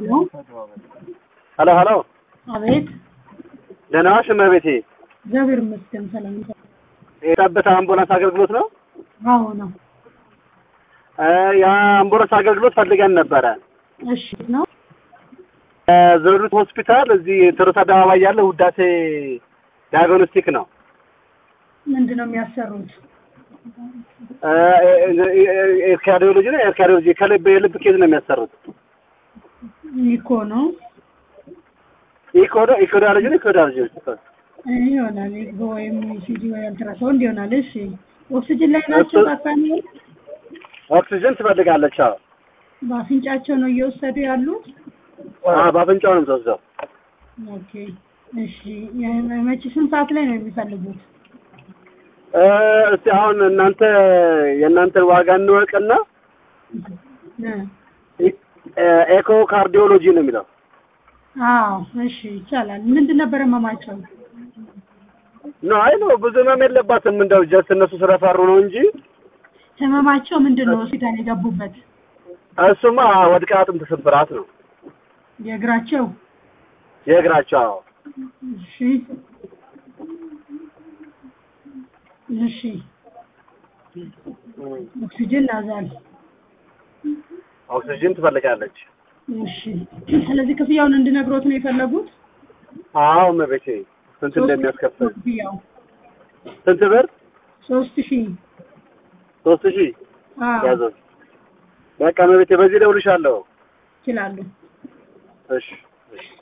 ሄሎ ሄሎ፣ አቤት። ደህና ዋልሽ እመቤቴ? እግዚአብሔር ይመስገን ሰላም ነው። የጠብታ አምቡላንስ አገልግሎት ነው? አዎ ነው። እ የአምቡላንስ አገልግሎት ፈልገን ነበረ። እሺ ነው። እ ዘውዲቱ ሆስፒታል እዚህ ትርት አደባባይ ያለ ውዳሴ ዲያግኖስቲክ ነው። ምንድን ነው የሚያሰሩት? እ ኤርካዲዮሎጂ ነው። ኤርካዲዮሎጂ ከልብ የልብ ኬዝ ነው የሚያሰሩት። ኢኮ ነው ኢኮዶ ኢኮዳሎጂ ነው። ኢኮዳሎጂ ይሆናል። ኢኮ ወይም ሲዲ ወይ አልትራሳውንድ ይሆናል። እሺ ኦክሲጅን ላይ ናቸው። ታካሚ ኦክሲጅን ትፈልጋለች። አዎ በአፍንጫቸው ነው እየወሰዱ ያሉት። አዎ፣ በአፍንጫው ነው የምትወስደው። ኦኬ እሺ። መቼ ስንት ሰዓት ላይ ነው የሚፈልጉት? እ እስቲ አሁን እናንተ የእናንተን ዋጋ እንወቅና እ ኤኮ ካርዲዮሎጂ ነው የሚለው። አዎ እሺ ይቻላል። ምንድን ነበር ህመማቸው? ኖ አይ ነው ብዙ ህመም የለባትም። እንደው ጀስት እነሱ ስለፈሩ ነው እንጂ ህመማቸው ምንድን ነው ሆስፒታል የገቡበት? እሱማ ወድቃ አጥንት ስብራት ነው የእግራቸው የእግራቸው። አዎ እሺ እሺ ኦክሲጅን ናዛል ኦክሲጅን ትፈልጋለች። እሺ ስለዚህ ክፍያውን እንድነግሮት ነው የፈለጉት? አዎ እመቤቴ ስንት እንደሚያስከፍል ክፍያው ስንት ብር? ሶስት ሺህ ሶስት ሺህ አዎ ያዘው። በቃ እመቤቴ በዚህ እደውልልሻለሁ። ይችላሉ። እሺ እሺ